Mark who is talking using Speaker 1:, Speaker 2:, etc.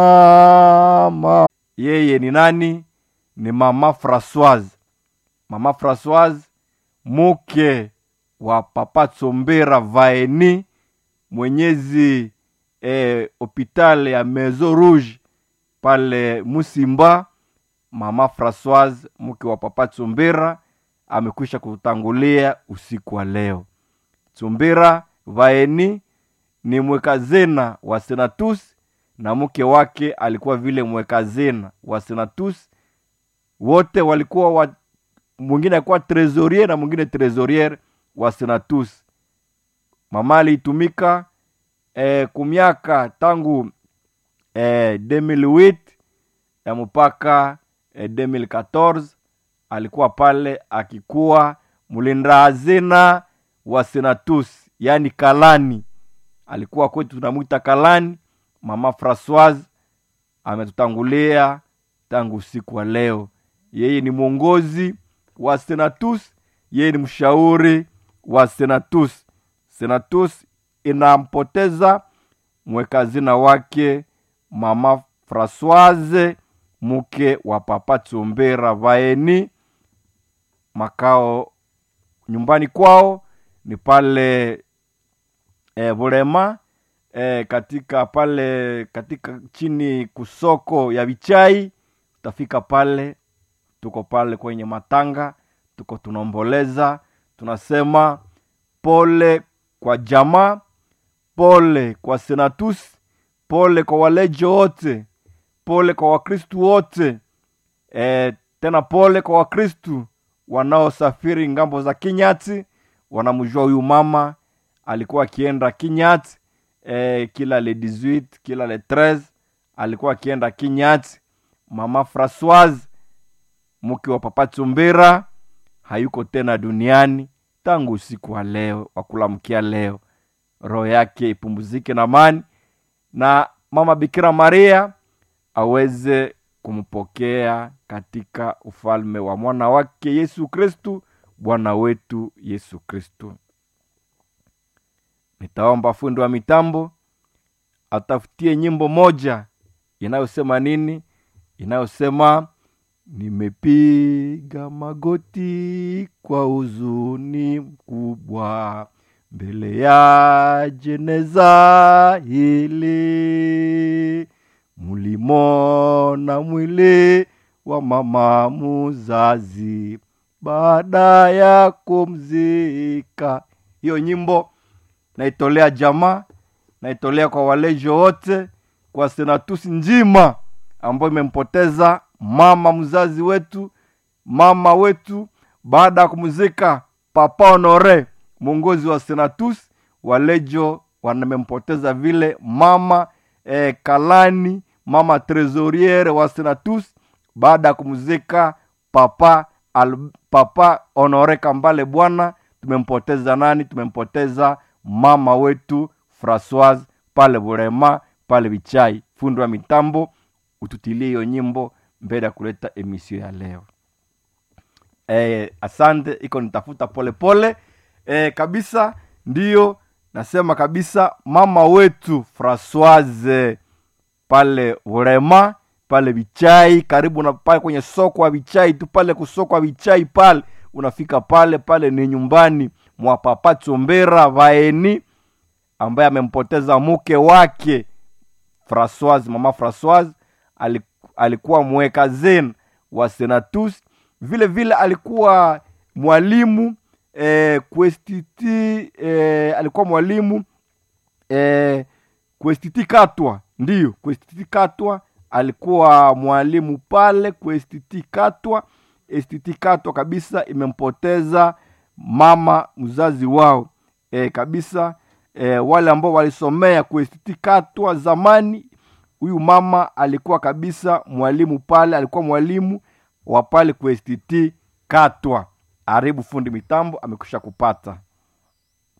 Speaker 1: mama yeye ni nani ni mama francoise mama francoise muke wa papa tsombera vaeni mwenyezi eh, hopital ya maison rouge pale musimba mama francoise mke wa papa tsombera amekwisha kutangulia usiku wa leo tsombera vaeni ni mwekazena wa senatus na mke wake alikuwa vile mwekazena wa senatus wote walikuwa wa, mwingine alikuwa trésorier na mwingine trésorier wa senatus mama aliitumika eh, kumiaka tangu eh, 2008 ya mpaka eh, 2014 alikuwa pale akikuwa mlinda hazina wa senatus yaani kalani alikuwa kwetu tunamwita kalani mama francoise ametutangulia tangu usiku wa leo yeye ni mwongozi wa senatus yeye ni mshauri wa senatus senatus inampoteza mwekazina wake mama francoise mke wa papa tsombera vaeni makao nyumbani kwao ni pale e, vulema e, katika pale katika chini kusoko ya vichai utafika pale tuko pale kwenye matanga tuko tunaomboleza tunasema pole kwa jamaa pole kwa senatus pole kwa walejo wote pole kwa wakristu wote e, tena pole kwa wakristu wanaosafiri ngambo za kinyati wanamjua huyu mama alikuwa akienda kinyati e, kila le 18 kila le 13 alikuwa akienda kinyati mama francoise mke wa papa tsumbira hayuko tena duniani tangu usiku wa leo wa kulamkia leo roho yake ipumzike na amani na mama bikira maria aweze kumpokea katika ufalme wa mwana wake yesu kristu bwana wetu yesu kristu nitaomba fundi wa mitambo atafutie nyimbo moja inayosema nini inayosema nimepiga magoti kwa huzuni mkubwa mbele ya jeneza hili mulimona mwili wa mama muzazi baada ya kumzika hiyo nyimbo naitolea jamaa naitolea kwa walejo wote kwa senatusi njima ambayo imempoteza mama mzazi wetu mama wetu baada ya kumzika papa honore mwongozi wa senatus walejo wamempoteza vile mama eh, kalani mama tresoriere wa senatus baada ya kumzika papa al, papa honore kambale bwana tumempoteza nani tumempoteza mama wetu francoise pale burema pale vichai fundi wa mitambo ututilie hiyo nyimbo mbele ya kuleta emisio ya leo e, asante iko nitafuta polepole e, kabisa ndiyo nasema kabisa mama wetu francoise pale urema pale vichai karibu na pale kwenye soko wa vichai tu pale kusoko wa vichai pale unafika pale pale ni nyumbani mwa papa chombera vaeni ambaye amempoteza mke wake francoise mama francoise alikuwa mweka zen wa senatus vile vile alikuwa mwalimu eh, kwestiti eh, alikuwa mwalimu eh, kwestiti katwa ndiyo kwestiti katwa alikuwa mwalimu pale kwestiti katwa estiti katwa kabisa imempoteza mama mzazi wao e, kabisa e, wale ambao walisomea kwestiti katwa zamani huyu mama alikuwa kabisa mwalimu pale alikuwa mwalimu wa pale kwestiti katwa aribu fundi mitambo amekwisha kupata